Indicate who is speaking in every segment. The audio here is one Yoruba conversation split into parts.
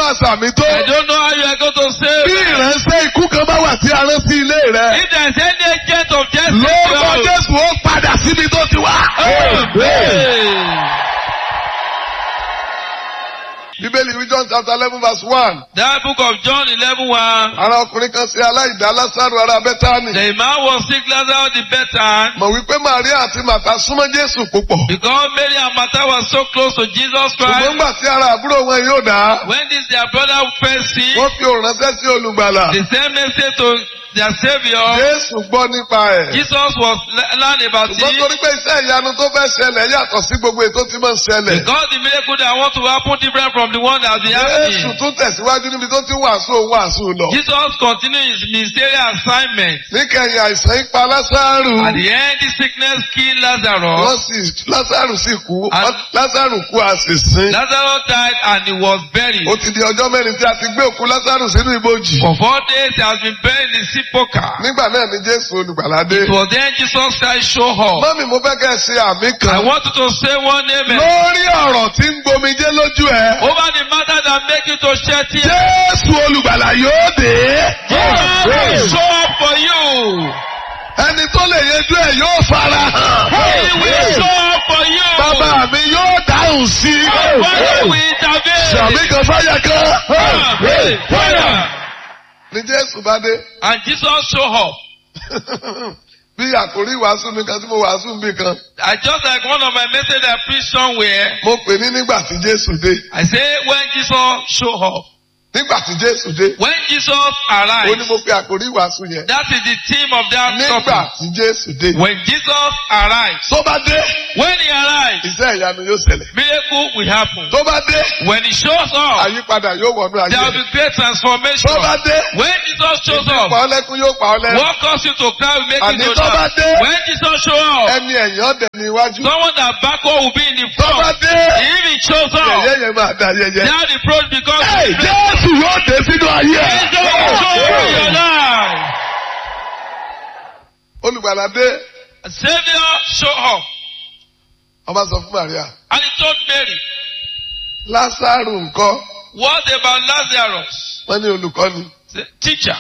Speaker 1: máa sàmì tó.
Speaker 2: I don't know how you are going to say.
Speaker 1: Bí ìránṣẹ́ ikú kan bá wà tí a rán sí ilé rẹ̀.
Speaker 2: If there is any agent of death,
Speaker 1: Lórúkọ Jésù ó padà síbi tó ti wá.
Speaker 2: Amen.
Speaker 1: Bíbélì ìwé John chapter eleven verse one.
Speaker 2: That book of John eleven one.
Speaker 1: Ara ọkùnrin kan ṣe aláìdá Lásàrò ará Bẹ́tánì.
Speaker 2: The man was sick, Lazarus the better.
Speaker 1: Mọ̀ wípé Màríà àti Màtá súnmọ́ Jésù púpọ̀.
Speaker 2: Because Mary and Martha were so close to Jesus
Speaker 1: Ṣùgbọ́n
Speaker 2: Christ.
Speaker 1: gbà tí ara àbúrò wọn yóò dá.
Speaker 2: When this their brother fell sick,
Speaker 1: Wọ́n fi òrànṣẹ́ sí olùgbàlà.
Speaker 2: they sent message to their savior.
Speaker 1: Jésù gbọ́ nípa ẹ̀.
Speaker 2: Jesus was le- learning about
Speaker 1: Ṣùgbọ́n
Speaker 2: it.
Speaker 1: torí pé iṣẹ́ ìyanu tó fẹ́ ṣẹlẹ̀ yàtọ̀ sí gbogbo ètò tí máa ń ṣẹlẹ̀.
Speaker 2: Because the miracle that want to happen different from the one that they
Speaker 1: Jésù
Speaker 2: happening.
Speaker 1: tún tẹ̀síwájú níbi tó ti wàásù òun wàásù lọ.
Speaker 2: Jesus continued his ministerial assignment.
Speaker 1: Níkẹyìn àìsàn ipa Lásàrù.
Speaker 2: At the end, the sickness killed
Speaker 1: Wọ́n
Speaker 2: Lazarus.
Speaker 1: sì Lásàrù sì kú.
Speaker 2: And-
Speaker 1: Lásàrù kú a sì sin.
Speaker 2: Lazarus died and he was buried.
Speaker 1: Ó ti di ọjọ́ mẹ́rin tí a ti gbé òkú Lásàrù sínú ibojì.
Speaker 2: For four days he has been buried in the sepulchre.
Speaker 1: Nígbà náà ni Jésù olùgbàlà dé.
Speaker 2: It was then Jesus Christ showed up.
Speaker 1: Mọ́mí mo fẹ́ kẹ́ ẹ ṣe àmì
Speaker 2: I
Speaker 1: kan.
Speaker 2: want you to say one amen.
Speaker 1: Lórí ọ̀rọ̀ tí ń gbomijé lójú ẹ.
Speaker 2: Over the matter that make you to shed tears.
Speaker 1: Jésù olùgbàlà yóò dé.
Speaker 2: Jesus will show up for you.
Speaker 1: Ẹni tó lè yanjú ẹ̀ yóò fara
Speaker 2: He will
Speaker 1: hàn.
Speaker 2: show up for you.
Speaker 1: Bàbá mi yóò dáhùn sí.
Speaker 2: Father will intervene.
Speaker 1: Sàmì kan fáyà kan.
Speaker 2: Amen. Fire.
Speaker 1: Ni Jésù bá dé.
Speaker 2: And Jesus show up.
Speaker 1: Bí àkórí ìwàásù mi kan tí mo wàásù mi kan.
Speaker 2: I just like one of my message I preach somewhere.
Speaker 1: Mo pè ní nígbà tí Jésù dé.
Speaker 2: I say when Jesus show up.
Speaker 1: Nígbà tí Jésù dé.
Speaker 2: When Jesus
Speaker 1: Ó ní
Speaker 2: arrives.
Speaker 1: mo pe àkórí ìwàásù yẹn.
Speaker 2: That is the theme of that
Speaker 1: Nígbà
Speaker 2: topic.
Speaker 1: tí Jésù dé.
Speaker 2: When Jesus arrives.
Speaker 1: Tó bá dé,
Speaker 2: When he arrives,
Speaker 1: iṣẹ́ ìyanu yóò ṣẹlẹ̀.
Speaker 2: miracle will happen.
Speaker 1: Tó bá dé,
Speaker 2: When he shows up,
Speaker 1: àyípadà yóò wọnú
Speaker 2: there will
Speaker 1: ayé.
Speaker 2: be great transformation.
Speaker 1: Tó bá dé,
Speaker 2: When Jesus shows
Speaker 1: pa
Speaker 2: up,
Speaker 1: ọ́ lẹ́kún yóò pa ọ́ lẹ́rìn.
Speaker 2: what causes you to cry will make
Speaker 1: Àní
Speaker 2: you to
Speaker 1: tó bá
Speaker 2: laugh.
Speaker 1: dé.
Speaker 2: When Jesus shows up,
Speaker 1: Ẹni ẹ̀yìn ọ̀dẹ̀ ní iwájú.
Speaker 2: someone that backward will be in the
Speaker 1: Tó bá
Speaker 2: front.
Speaker 1: dé,
Speaker 2: If he shows up,
Speaker 1: yẹ̀yẹ́ yẹn máa da yẹyẹ.
Speaker 2: now the approach becomes
Speaker 1: Ẹ Jésù yóò dé sínú ayé
Speaker 2: Jesus will show up in your
Speaker 1: ẹ̀.
Speaker 2: life.
Speaker 1: Olùgbàlà dé,
Speaker 2: Savior show up.
Speaker 1: ọba sọ fún Màríà.
Speaker 2: And he told Mary,
Speaker 1: Lásàrù ńkọ́,
Speaker 2: what about Lazarus?
Speaker 1: wọ́n ní olùkọ́ni.
Speaker 2: Say, Teacher,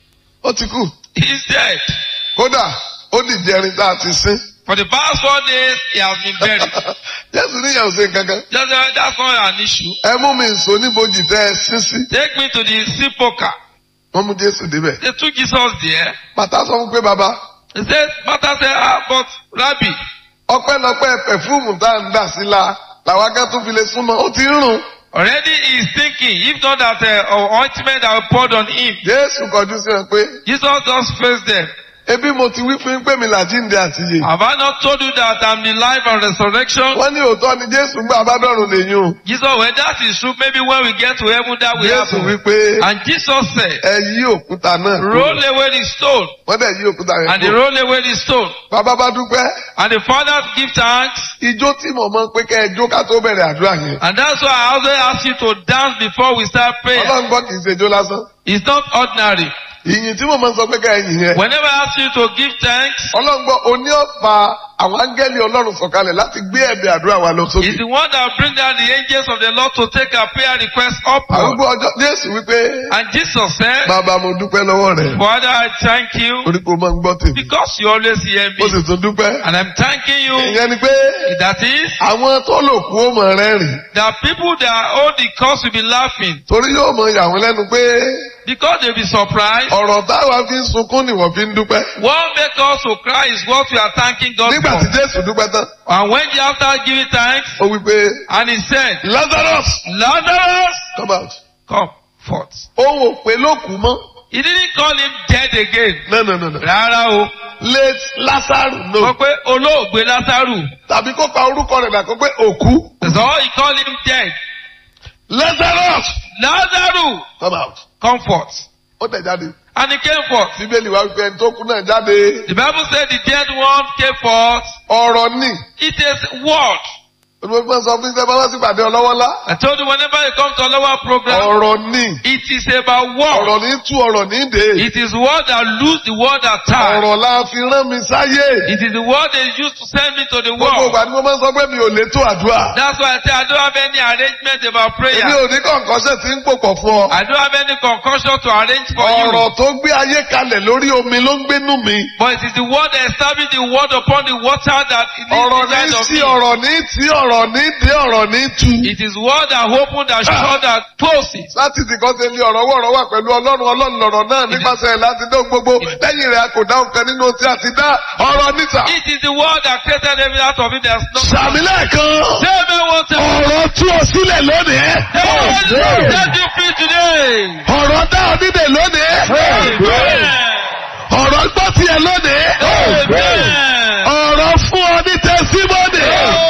Speaker 1: Ó ti kú.
Speaker 2: he's dead.
Speaker 1: Kódà, ó dìde ẹrin tá a ti sín.
Speaker 2: For the past four days, he has been buried.
Speaker 1: Jésù níyàwó ṣe nǹkankan.
Speaker 2: Just, uh, that's not an issue.
Speaker 1: Ẹ mú mi nsọ níbojì tẹ́ ẹ sín sí.
Speaker 2: Take me to the sepulchre.
Speaker 1: Wọ́n mú Jésù débẹ̀.
Speaker 2: They took Jesus there.
Speaker 1: Bàtà sọ fún pé bàbá,
Speaker 2: He said, Martha said, ah, but Rabbi,
Speaker 1: ọpẹ́lọpẹ́ pẹ̀fúùmù tá à ń dà sí la làwọn akẹ́ tó fi lè súnmọ́ ó ti ń rùn.
Speaker 2: already he is thinking, if not that uh, ointment that we poured on him.
Speaker 1: Jésù kọjú sí wọn pé
Speaker 2: Jesus just faced them.
Speaker 1: ebi mo ti wí fún yín pé mi làjíǹde àti yè.
Speaker 2: Have I not told you that I'm the life and resurrection?
Speaker 1: Wọ́n ní òótọ́ ni Jésù ń gbà abádọ́rùn lèyìn o.
Speaker 2: Jesus, well, that is true. Maybe when we get to heaven, that will
Speaker 1: Jésù
Speaker 2: happen.
Speaker 1: wí pé
Speaker 2: And Jesus said,
Speaker 1: ẹ yí òkúta náà. kúrò."
Speaker 2: roll away the stone.
Speaker 1: Wọ́n dẹ̀ yí òkúta yẹn
Speaker 2: And they
Speaker 1: kúrò.
Speaker 2: roll away the stone.
Speaker 1: Bàbá bá dúpẹ́.
Speaker 2: And the father give thanks.
Speaker 1: Ijó tí mo mọ̀ pé kẹ́ ẹ jó ká tó bẹ̀rẹ̀ àdúrà yẹn.
Speaker 2: And that's why I always ask you to dance before we start praying.
Speaker 1: Ọlọ́run gbọ́ kì í ṣe ijó lásán.
Speaker 2: It's not ordinary.
Speaker 1: Ìyìn tí mo mọ̀ sọ pé kẹ́ ẹ yìn yẹn.
Speaker 2: Whenever I ask you to give thanks,
Speaker 1: Ọlọ́run gbọ́ oní ọ̀pá àwọn áńgẹ́lì Ọlọ́run sọ̀kalẹ̀ láti gbé ẹ̀bẹ̀ àdúrà wa lọ sókè.
Speaker 2: it's the one that bring down the angels of the Lord to take our prayer request upward.
Speaker 1: Àrùgbó ọjọ́ Jésù wípé
Speaker 2: And Jesus said,
Speaker 1: bàbá mo dúpẹ́ lọ́wọ́ rẹ̀.
Speaker 2: Father, I thank you
Speaker 1: Orí kò máa ń gbọ́ tèmi.
Speaker 2: because you always hear
Speaker 1: Mo
Speaker 2: me.
Speaker 1: sì tún dúpẹ́.
Speaker 2: And I'm thanking you.
Speaker 1: Ìyẹn ni pé
Speaker 2: That is,
Speaker 1: àwọn tó lò kú ó mọ̀ rẹ́rìn.
Speaker 2: that people that hold the cause will be laughing
Speaker 1: Torí yóò mọ ìyà wọn lẹ́nu pé
Speaker 2: because they'll be surprised.
Speaker 1: ọ̀rọ̀ táwa fi ń sunkún ni wọ́n fi ń dúpẹ́.
Speaker 2: What make us to cry is what we are thanking God
Speaker 1: Nígbà tí
Speaker 2: for.
Speaker 1: Jésù dúpẹ́ tán,
Speaker 2: And when the after giving thanks,
Speaker 1: ó wí pé
Speaker 2: and he said,
Speaker 1: Lazarus
Speaker 2: Lazarus,
Speaker 1: come out.
Speaker 2: come forth.
Speaker 1: Òun ò pé ló kú mọ́.
Speaker 2: He didn't call him dead again.
Speaker 1: No no no no.
Speaker 2: Rárá o.
Speaker 1: Late Lazarus
Speaker 2: Sọ
Speaker 1: no.
Speaker 2: pé olóògbé Lásárù.
Speaker 1: Tàbí kó pa orúkọ rẹ̀ dà kó pé òkú.
Speaker 2: So he called him dead.
Speaker 1: Lazarus
Speaker 2: Lázárù,
Speaker 1: come out.
Speaker 2: come forth.
Speaker 1: Ó tẹ̀ jáde.
Speaker 2: And he came forth.
Speaker 1: Bíbélì wa wípé ẹni tó kú náà jáde.
Speaker 2: The Bible said the dead one came forth.
Speaker 1: Ọ̀rọ̀ ni
Speaker 2: It is word.
Speaker 1: olùwẹ́fẹ́ sọ fún iṣẹ́ bá wá sí ìpàdé ọlọ́wọ́lá
Speaker 2: I told you whenever you come to a lower program,
Speaker 1: ọ̀rọ̀ ni
Speaker 2: it is about war.
Speaker 1: ọ̀rọ̀ ní tú ọ̀rọ̀ ní dè
Speaker 2: It is word that lose the word that tie.
Speaker 1: ọ̀rọ̀ la fi rán mi sáyé
Speaker 2: It is the word they used to send me to the
Speaker 1: gbogbo
Speaker 2: world.
Speaker 1: ìgbà ni mo máa ń sọ pé mi ò lè tó àdúrà
Speaker 2: That's why I say I don't have any arrangement about
Speaker 1: èmi
Speaker 2: prayer.
Speaker 1: ò ní kọ̀ǹkọ́ṣẹ́ tí ń pòpọ̀ fún ọ
Speaker 2: I don't have any concoction to arrange for you.
Speaker 1: ọ̀rọ̀ tó gbé ayé kalẹ̀ lórí omi ló ń gbénú mi
Speaker 2: But it is the word that established the word upon the water that it
Speaker 1: ọ̀rọ̀
Speaker 2: lives
Speaker 1: ní
Speaker 2: inside of
Speaker 1: sí
Speaker 2: me.
Speaker 1: ọ̀rọ̀ ní tí ọ̀rọ̀ ní dé ọ̀rọ̀ ní tu
Speaker 2: It is word that open that shut that closes.
Speaker 1: láti ti kọ́ sí ní ọ̀rọ̀ wọ̀rọ̀ wà pẹ̀lú ọlọ́run ọlọ́run lọ̀rọ̀ náà nípasẹ̀ láti dán gbogbo lẹ́yìn rẹ̀ a kò dá nǹkan nínú tí a ti dá ọ̀rọ̀ níta.
Speaker 2: It is the word that created every out of it. There's no.
Speaker 1: sàmì lẹ́ẹ̀kan
Speaker 2: Say me one time.
Speaker 1: ọ̀rọ̀ tú ọ sílẹ̀ lónìí.
Speaker 2: Hey, Set you free today.
Speaker 1: ọ̀rọ̀ dá ọ nídè lónìí.
Speaker 2: Amen.
Speaker 1: ọ̀rọ̀ gbọ́ tiẹ̀ lónìí.
Speaker 2: Amen.
Speaker 1: ọ̀rọ̀ fún ọ ní tẹ́símọ́nì.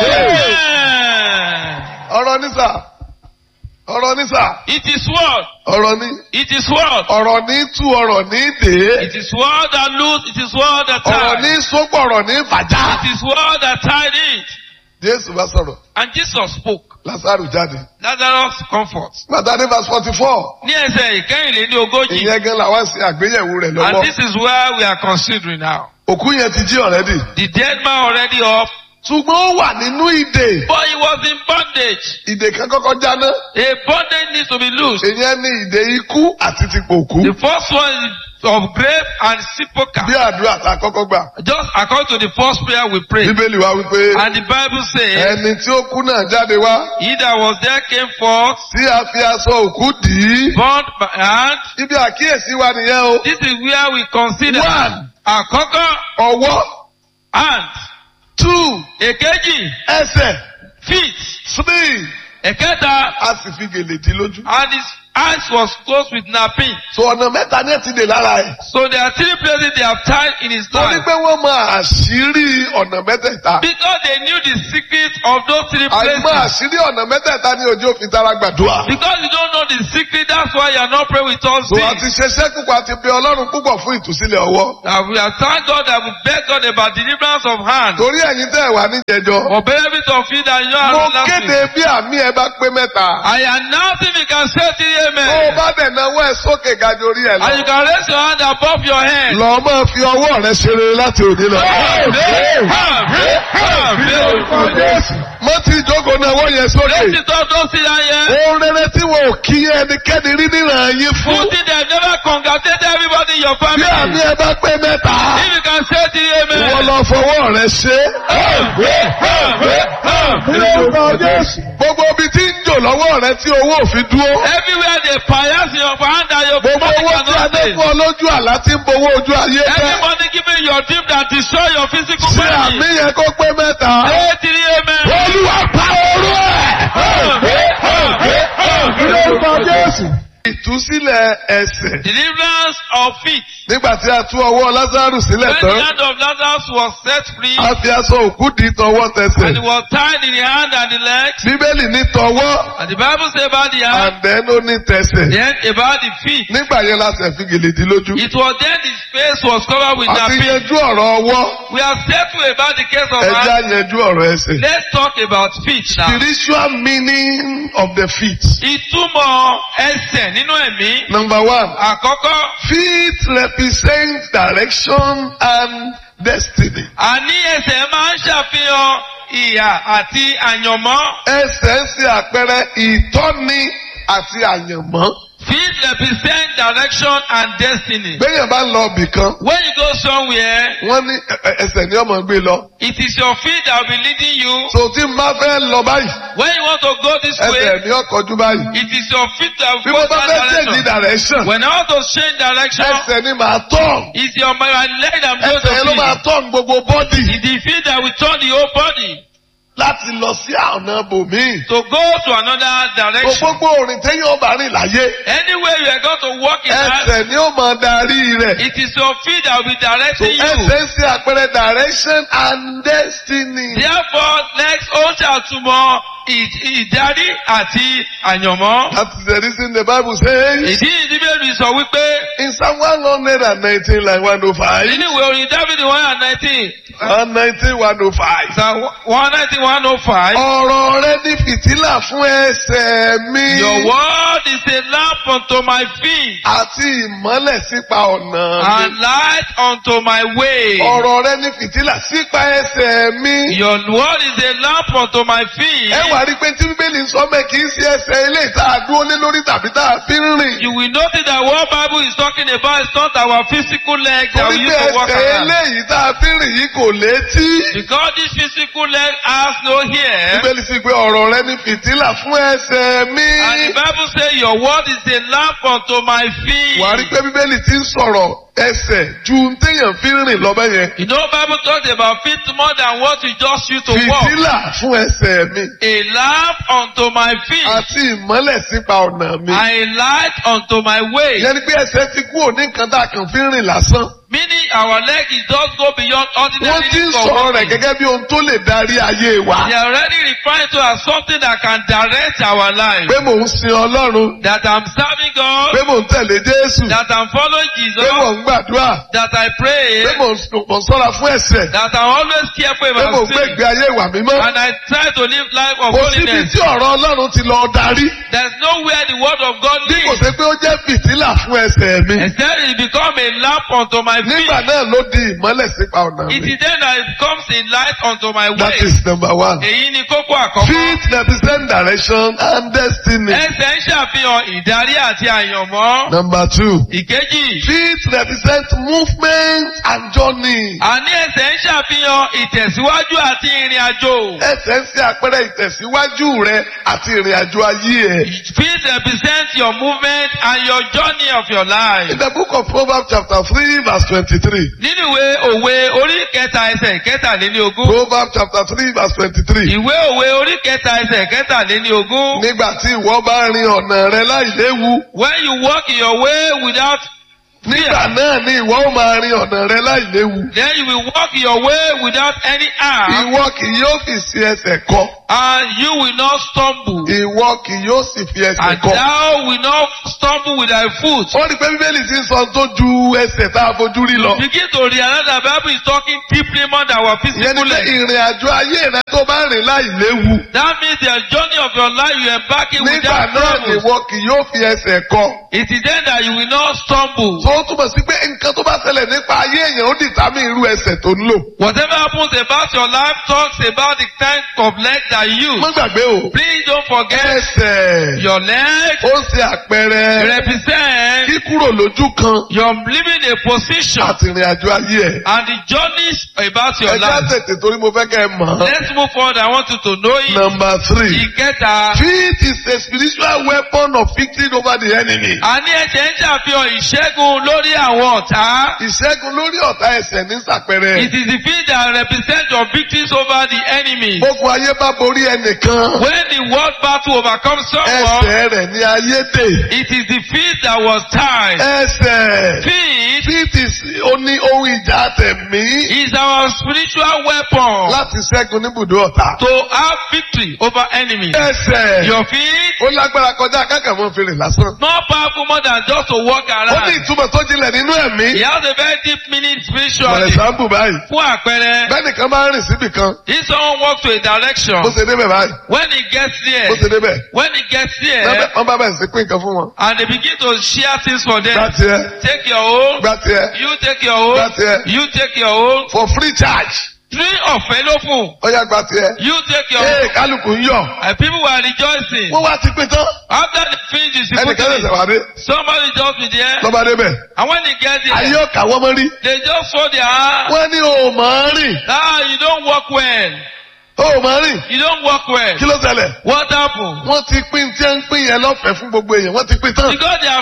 Speaker 2: Amen.
Speaker 1: ọ̀rọ̀ nísà ọ̀rọ̀ nísà
Speaker 2: It is word.
Speaker 1: ọ̀rọ̀ ní
Speaker 2: It is word.
Speaker 1: ọ̀rọ̀ ní tú ọ̀rọ̀ ní dè.
Speaker 2: It is word that loose. It is word that
Speaker 1: ọ̀rọ̀ ní
Speaker 2: tied.
Speaker 1: sópọ̀ ọ̀rọ̀ ní fàjà.
Speaker 2: It is word that tied it.
Speaker 1: Jésù bá sọ̀rọ̀
Speaker 2: And Jesus spoke.
Speaker 1: Lásàrù jáde.
Speaker 2: Lazarus comfort.
Speaker 1: Bàtà ní verse forty four.
Speaker 2: Ní ẹsẹ̀ ìkẹrìnlélí ogójì.
Speaker 1: ìyẹn gan la wá sí àgbéyẹ̀wò rẹ̀
Speaker 2: And
Speaker 1: lọ́wọ́.
Speaker 2: this is where we are considering now.
Speaker 1: òkú yẹn ti jí ọ̀rẹ́dì.
Speaker 2: The dead man already up,
Speaker 1: ṣùgbọ́n ó wà nínú ìdè.
Speaker 2: but he was in bondage.
Speaker 1: ìdè kan kọ́kọ́ jáná.
Speaker 2: A bondage needs to be loosed.
Speaker 1: ìyẹn ní ìdè ikú àti ti pòkú.
Speaker 2: The first one is of grave and
Speaker 1: bí
Speaker 2: sepulchre.
Speaker 1: àdúrà tá a kọ́kọ́ gbà.
Speaker 2: Just according to the first prayer we prayed.
Speaker 1: bíbélì wa wípé
Speaker 2: And the Bible says,
Speaker 1: ẹni tí ó kú náà jáde wá
Speaker 2: He that was there came forth,
Speaker 1: tí a fi aṣọ òkú dì í.
Speaker 2: bound by hand.
Speaker 1: ibi àkíyèsí wa nìyẹn o.
Speaker 2: This is where we consider
Speaker 1: One.
Speaker 2: àkọ́kọ́
Speaker 1: ọwọ́
Speaker 2: hand,
Speaker 1: two
Speaker 2: èkejì
Speaker 1: ẹsẹ̀
Speaker 2: feet,
Speaker 1: three
Speaker 2: ẹ̀kẹta
Speaker 1: a sì fi gèlè dì í lójú.
Speaker 2: and his eyes was closed with napping.
Speaker 1: so ọ̀nà mẹ́ta ní ẹ̀ ti dè lára ẹ̀.
Speaker 2: So there are three places they have tied in his
Speaker 1: torí
Speaker 2: life.
Speaker 1: pé wọ́n mọ àṣírí ọ̀nà mẹ́tẹ̀ẹ̀ta.
Speaker 2: Because they knew the secret of those three
Speaker 1: àìmọ̀
Speaker 2: places.
Speaker 1: àṣírí ọ̀nà mẹ́tẹ̀ẹ̀ta ní ojú òfin tara gbàdúrà.
Speaker 2: Because you don't know the secret, that's why you are not praying with us.
Speaker 1: so a ti ṣeṣẹ́ púpọ̀ àti bí ọlọ́run púpọ̀ fún ìtúsílẹ̀ ọwọ́.
Speaker 2: That we have thanked God that we beg God about deliverance of hand.
Speaker 1: torí ẹ̀yin tẹ́ ẹ̀ wá níjẹjọ́.
Speaker 2: For benefit of you that you
Speaker 1: mo
Speaker 2: are not
Speaker 1: kéde bí àmì ẹ bá pé mẹ́ta.
Speaker 2: I announce if you can say to
Speaker 1: tó
Speaker 2: you
Speaker 1: o
Speaker 2: amen.
Speaker 1: bá dẹ̀ náwó ẹ̀ sókè ga ju orí ẹ̀
Speaker 2: And you
Speaker 1: lọ.
Speaker 2: can raise your hand above your head.
Speaker 1: lọ máa fi ọwọ́ rẹ ṣeré láti òní lọ. mo ti jókòó náwó yẹn
Speaker 2: Raise
Speaker 1: sókè.
Speaker 2: it up, don't sit down here.
Speaker 1: ohun rere tí wọn ò kí ẹnikẹ́ni rí níran yín fún.
Speaker 2: Good thing they never congratulated everybody in your
Speaker 1: bí àmì
Speaker 2: family.
Speaker 1: ẹ bá pé mẹ́ta.
Speaker 2: If you can say to you
Speaker 1: ìwọ
Speaker 2: amen.
Speaker 1: lọ fọwọ́ rẹ ṣe. gbogbo ibi tí ń jò lọ́wọ́ rẹ tí owó òfin dúró.
Speaker 2: Everywhere they pious in your hand and your
Speaker 1: gbogbo
Speaker 2: money
Speaker 1: owó tí a
Speaker 2: cannot
Speaker 1: dé
Speaker 2: stay.
Speaker 1: fún ọ lójú àlá tí ń bowó ojú ayé
Speaker 2: Every
Speaker 1: fẹ́.
Speaker 2: money giving your dream that destroy your physical
Speaker 1: ṣé àmì
Speaker 2: body.
Speaker 1: yẹn kó pé mẹ́ta.
Speaker 2: Say to you amen.
Speaker 1: olúwa pa orú ẹ̀. ìtúsílẹ̀ ẹsẹ̀.
Speaker 2: Deliverance of feet.
Speaker 1: nígbà tí a tú ọwọ́ lázaro sílẹ̀
Speaker 2: When the
Speaker 1: tán.
Speaker 2: hand of Lazarus was set free
Speaker 1: a fi aṣọ òkú di tọwọ́
Speaker 2: and it
Speaker 1: tẹsẹ̀.
Speaker 2: was tied in the hand and the legs,
Speaker 1: bíbélì ní tọwọ́
Speaker 2: and the Bible says about the hand,
Speaker 1: and then ó ní tẹsẹ̀.
Speaker 2: then about the feet.
Speaker 1: nígbà yẹn la ṣe fi gèlè dí lójú.
Speaker 2: It was then his face was covered with
Speaker 1: a ti
Speaker 2: napping.
Speaker 1: yanjú ọ̀rọ̀ ọwọ́.
Speaker 2: We are settled about the case of
Speaker 1: ẹ jẹ́
Speaker 2: hand.
Speaker 1: á yanjú ọ̀rọ̀ ẹsẹ̀.
Speaker 2: Let's talk about feet now.
Speaker 1: spiritual meaning of the feet.
Speaker 2: Ìtumọ̀ ẹsẹ̀ nínú ẹ̀mí.
Speaker 1: number one
Speaker 2: Àkọ́kọ́,
Speaker 1: feet represent direction and destiny.
Speaker 2: àní ẹsẹ̀ máa ń ṣàfihàn ìhà àti àyànmọ́.
Speaker 1: ẹsẹ̀ ń ṣe àpẹẹrẹ ìtọ́ni àti àyànmọ́.
Speaker 2: Feet represent direction and destiny.
Speaker 1: béèyàn bá ń lọ ibì kan
Speaker 2: When you go somewhere,
Speaker 1: wọ́n ní ẹ- ẹ- ẹsẹ̀ ni ọmọ gbé lọ.
Speaker 2: it is your feet that will be leading you.
Speaker 1: so tí n bá fẹ́ lọ báyìí
Speaker 2: When you want to go this way,
Speaker 1: ẹsẹ̀ ni ọkọ̀jú báyìí.
Speaker 2: it is your feet that
Speaker 1: bí
Speaker 2: will
Speaker 1: mo
Speaker 2: go
Speaker 1: bá
Speaker 2: that
Speaker 1: fẹ́ change
Speaker 2: direction.
Speaker 1: direction
Speaker 2: When I want to change direction,
Speaker 1: ẹsẹ̀ ni màá tọ̀.
Speaker 2: it's your my leg that will go
Speaker 1: ẹsẹ̀ yẹn ló
Speaker 2: to
Speaker 1: máa
Speaker 2: feet.
Speaker 1: tọ̀ gbogbo bọ́dì
Speaker 2: It's the feet that will turn the whole body
Speaker 1: láti lọ sí ọ̀nà bòmíì.
Speaker 2: to go to another direction.
Speaker 1: gbogbo òrìn téèyàn ọba rìn láyé
Speaker 2: Anywhere you are going to walk in life,
Speaker 1: ẹsẹ̀ ni ó máa darí rẹ̀.
Speaker 2: it is your feet that will be
Speaker 1: So
Speaker 2: directing you.
Speaker 1: ẹsẹ̀ ń ṣe àpẹẹrẹ direction and destiny.
Speaker 2: Therefore, next ó ṣàtúmọ̀ ì- ìdarí àti àyànmọ́.
Speaker 1: That is the reason the Bible says
Speaker 2: Ìdí ìdíbẹ̀rù sọ wípé
Speaker 1: in Psalm 119 like 105,
Speaker 2: nínú ìwé orin Dáfídì one hundred nineteen
Speaker 1: 119, 105.
Speaker 2: Psalm one nineteen one oh five.
Speaker 1: Ọ̀rọ̀ rẹ ní fìtílà fún ẹsẹ̀ mi.
Speaker 2: Your word is a lamp unto my feet
Speaker 1: Àti ìmọ́lẹ̀ sípa ọ̀nà
Speaker 2: and
Speaker 1: mi.
Speaker 2: light unto my way.
Speaker 1: Ọ̀rọ̀ rẹ ní fìtílà sípa ẹsẹ̀ mi.
Speaker 2: Your word is a lamp unto my feet.
Speaker 1: Ẹ wà rí pé tí Bíbélì ń sọ mẹ́ kì í ṣe ẹsẹ̀ ilé ìta àdúró lé lórí tàbí tá a fi ń rìn.
Speaker 2: You will notice that what Bible is talking about is not our physical legs that we
Speaker 1: Torí
Speaker 2: use
Speaker 1: pé
Speaker 2: to walk
Speaker 1: ẹsẹ̀
Speaker 2: around.
Speaker 1: eléyìí tá a fi ń rìn yìí kò létí.
Speaker 2: Because this physical leg has no hair.
Speaker 1: Bíbélì sì pé ọ̀rọ̀ rẹ ní fìtílà fún ẹsẹ̀ mi.
Speaker 2: And the Bible says your word is a lamp unto my feet.
Speaker 1: Wà á rí pé Bíbélì ti ń sọ̀rọ̀ ẹsẹ̀ ju ohun téèyàn fi ń rìn lọ́bẹ̀ yẹn.
Speaker 2: You know Bible talks about feet more than what we just use to walk.
Speaker 1: Fìtílà fún ẹsẹ̀ mi.
Speaker 2: A lamp unto my feet
Speaker 1: Àti ìmọ́lẹ̀ sípa ọ̀nà mi.
Speaker 2: and a light unto my way.
Speaker 1: Ìyẹn ni pé ẹsẹ̀ ti kú òní nǹkan tá a kàn fi ń rìn lásán.
Speaker 2: Meaning our leg is just go beyond
Speaker 1: Wọ́n
Speaker 2: ordinary
Speaker 1: ti ń
Speaker 2: needs of
Speaker 1: sọ̀rọ̀ rẹ̀
Speaker 2: walking.
Speaker 1: gẹ́gẹ́ bí ohun tó lè darí ayé wa.
Speaker 2: They are already referring to as something that can direct our life.
Speaker 1: Pé mò ń sin Ọlọ́run.
Speaker 2: That I'm serving God,
Speaker 1: Pé mò ń tẹ̀lé Jésù.
Speaker 2: that I'm following
Speaker 1: Pé
Speaker 2: Jesus,
Speaker 1: mò ń gbàdúrà.
Speaker 2: that I pray,
Speaker 1: Pé mò ń mò ń sọ́ra fún ẹ̀ṣẹ̀.
Speaker 2: that I'm always careful
Speaker 1: Pé mò
Speaker 2: about
Speaker 1: ń gbé
Speaker 2: sin,
Speaker 1: ìgbé ayé ìwà mímọ́.
Speaker 2: and I try to live life of
Speaker 1: Kò síbi
Speaker 2: holiness.
Speaker 1: tí ọ̀rọ̀ Ọlọ́run ti lọ darí.
Speaker 2: There's nowhere the word of God
Speaker 1: Bí kò
Speaker 2: leads.
Speaker 1: ṣe pé ó jẹ́ fìtílà fún ẹsẹ̀ mi.
Speaker 2: Except it become a lamp unto my feet.
Speaker 1: Nígbà náà ló di ìmọ́lẹ̀ sípa ọ̀nà
Speaker 2: It
Speaker 1: mi.
Speaker 2: is then that it becomes a light unto my
Speaker 1: That
Speaker 2: way.
Speaker 1: is number one.
Speaker 2: Èyí ni kókó àkọ́kọ́.
Speaker 1: Feet represent direction and destiny.
Speaker 2: Ẹsẹ̀ ń ṣàfihàn ìdarí àti àyànmọ́.
Speaker 1: Number two.
Speaker 2: Ìkejì.
Speaker 1: Feet represent movement and journey.
Speaker 2: Àní ẹsẹ̀ ń ṣàfihàn ìtẹ̀síwájú àti ìrìn àjò.
Speaker 1: Ẹsẹ̀ ń ṣe àpẹẹrẹ ìtẹ̀síwájú rẹ àti ìrìn àjò ayé ẹ̀.
Speaker 2: Feet represent your movement and your journey of your life.
Speaker 1: In the book of Proverbs chapter three verse twenty-three.
Speaker 2: Nínú ìwé òwe orí kẹta ẹsẹ̀ kẹtàléníogún.
Speaker 1: Proverbs chapter three verse twenty-three.
Speaker 2: Ìwé òwe orí kẹta ẹsẹ̀ kẹtàléníogún.
Speaker 1: Nígbà tí ìwọ bá rin ọ̀nà rẹ láìléwu.
Speaker 2: When you walk in your way without
Speaker 1: Nígbà náà ni ìwọ ó máa rin ọ̀nà rẹ láìléwu.
Speaker 2: then you will walk in your way without any harm
Speaker 1: Ìwọ kì yóò fi sí ẹsẹ̀ kọ.
Speaker 2: and you will not stumble.
Speaker 1: Ìwọ kì yóò sì fi ẹsẹ̀
Speaker 2: And
Speaker 1: kọ.
Speaker 2: thou will not stumble with thy foot.
Speaker 1: Ó rí pé Bíbélì ti ń sọ tó ju ẹsẹ̀ tá a fojú rí lọ.
Speaker 2: Begin to realize that Bible is talking deeply more than our
Speaker 1: Ìyẹn
Speaker 2: physical
Speaker 1: ni pé
Speaker 2: leg.
Speaker 1: ìrìn àjò ayé rẹ tó bá rìn láìléwu.
Speaker 2: That means the journey of your life you embarking
Speaker 1: Nígbà
Speaker 2: without
Speaker 1: náà ni
Speaker 2: trouble.
Speaker 1: ìwọ kì yóò fi ẹsẹ̀ kọ.
Speaker 2: It is then that you will not stumble.
Speaker 1: Tó ó túmọ̀ sí pé nǹkan tó bá ṣẹlẹ̀ nípa ayé èèyàn ó dìtámì irú ẹsẹ̀ tó ń lò.
Speaker 2: Whatever happens about your life talks about the kind of leg that you
Speaker 1: Má
Speaker 2: use.
Speaker 1: gbàgbé o.
Speaker 2: Please don't forget
Speaker 1: Ẹsẹ̀
Speaker 2: your leg
Speaker 1: ó ń ṣe àpẹẹrẹ
Speaker 2: represent
Speaker 1: kíkúrò lójú kan
Speaker 2: your living a position
Speaker 1: àti ìrìn àjò ayé ẹ̀.
Speaker 2: and the journeys about your
Speaker 1: Ẹ já
Speaker 2: life.
Speaker 1: tètè torí mo fẹ́ kẹ́ ẹ mọ̀. ọ́.
Speaker 2: Let's move forward. I want you to know it.
Speaker 1: Number three.
Speaker 2: Ìkẹta.
Speaker 1: Faith is a spiritual weapon of victory over the enemy.
Speaker 2: Àní ẹ̀jẹ̀ ń ṣàfihàn ìṣẹ́gun lórí àwọn ọ̀tá.
Speaker 1: Ìṣẹ́gun lórí ọ̀tá ẹsẹ̀ ní sàpẹrẹ.
Speaker 2: It is the field that represents your victories over the enemy.
Speaker 1: Gbogbo ayé bá borí ẹnìkan.
Speaker 2: When the world battle overcomes someone,
Speaker 1: Ẹsẹ̀ rẹ̀ ní ayé dè.
Speaker 2: it is the field that was tied.
Speaker 1: Ẹsẹ̀.
Speaker 2: Feet
Speaker 1: Faith is ó ní ohun ìjà tẹ̀mí
Speaker 2: is our spiritual weapon
Speaker 1: láti ṣẹ́gun níbùdó ọ̀tá.
Speaker 2: to have victory over enemies.
Speaker 1: Ẹsẹ̀.
Speaker 2: Your feet
Speaker 1: Ó lágbára kọjá kákàmọ́ fèrè lásán.
Speaker 2: more powerful more than just to walk
Speaker 1: Ó ní
Speaker 2: around.
Speaker 1: ìtumọ̀ tó jinlẹ̀ nínú ẹ̀mí.
Speaker 2: It has a very deep meaning
Speaker 1: For
Speaker 2: spiritually.
Speaker 1: example báyìí.
Speaker 2: Fún àpẹẹrẹ,
Speaker 1: Bẹ́ẹ̀nìkan máa ń rìn síbì kan.
Speaker 2: if someone walks to a direction,
Speaker 1: Bó ṣe débẹ̀ báyìí.
Speaker 2: when he gets there,
Speaker 1: Bó ṣe débẹ̀.
Speaker 2: when he gets there,
Speaker 1: Wọ́n bá bẹ̀rẹ̀ sí pín nǹkan fún wọn.
Speaker 2: and they begin to share things for
Speaker 1: Gbá
Speaker 2: them.
Speaker 1: tiẹ̀.
Speaker 2: Take your own,
Speaker 1: Gbá tiẹ̀.
Speaker 2: you take your own,
Speaker 1: Gbá tiẹ̀.
Speaker 2: you take your own.
Speaker 1: For free charge.
Speaker 2: Three ọ̀fẹ́ ló fún.
Speaker 1: Ó yá gbá tiẹ̀.
Speaker 2: You take your
Speaker 1: Ee
Speaker 2: own.
Speaker 1: kálukú ń yọ̀.
Speaker 2: And people were rejoicing.
Speaker 1: Wọ́n wá ti pín tán.
Speaker 2: After the finish is
Speaker 1: Ẹnìkan
Speaker 2: put
Speaker 1: ṣẹ̀ṣẹ̀ wá dé.
Speaker 2: somebody just be there.
Speaker 1: Lọ́ba débẹ̀.
Speaker 2: And when they get
Speaker 1: Ayé
Speaker 2: there,
Speaker 1: ọ̀kà wọ́n mọ́ rí.
Speaker 2: they just fold their hand.
Speaker 1: Wọ́n ní o ò mọ̀ ọ́n rìn.
Speaker 2: Ah, you don't walk well.
Speaker 1: O ò mọ̀ ọ́n rìn.
Speaker 2: You don't walk well.
Speaker 1: Kí ló ṣẹlẹ̀?
Speaker 2: What happened?
Speaker 1: Wọ́n ti pín tí ń pín yẹn lọ́fẹ̀ẹ́ fún gbogbo èèyàn. Wọ́n ti pín tán.
Speaker 2: Because they are